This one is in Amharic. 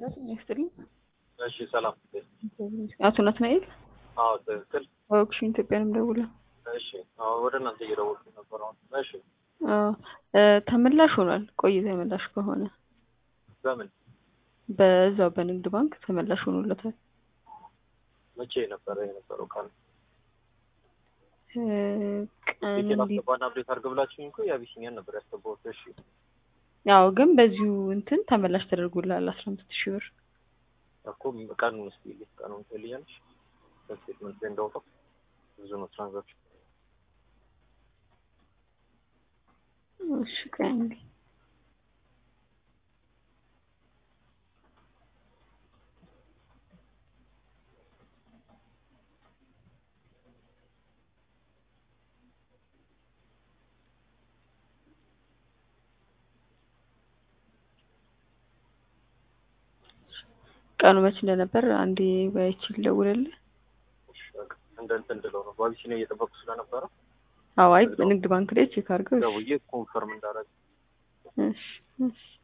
ይስጥልኝ። እሺ ሰላም። አቶ ናትናኤል አዎ ትክክል። ኦክሽን ኢትዮጵያንም ደውለ እሺ አዎ ወደ እናንተ እየደወልኩ ነበር አሁን። እሺ ተመላሽ ሆኗል። ቆይ ተመላሽ ከሆነ በምን በዛው በንግድ ባንክ ተመላሽ ሆኖለታል። መቼ ነበረ የነበረው ቀን? ቀን ዲቴል እንዲ- አስገባና አፕዴት አድርግ ብላችሁኝ እኮ የአቢሲኒያን ነበር ያስገባሁት። እሺ ያው ግን በዚሁ እንትን ተመላሽ ተደርጎላል አስራ አምስት ሺህ ብር እኮ ቀኑን እስኪ ልይ ቀኑን ትልያለሽ በስቴትመንት ላይ እንዳወጣው ብዙ ነው ትራንዛክሽን እሺ ቆይ አንዴ ቀኑ መች እንደነበር አንዴ ባይች ልደውልልህ። እሺ በቃ እንደ እንትን እንድለው ነው በአቢሲኒያ እየጠበቅኩ ስለነበረ አዎ አይ ንግድ ባንክ ላይ ቼክ አድርገው። እሺ ደውዬ ኮንፈርም እንዳደረግ እሺ እሺ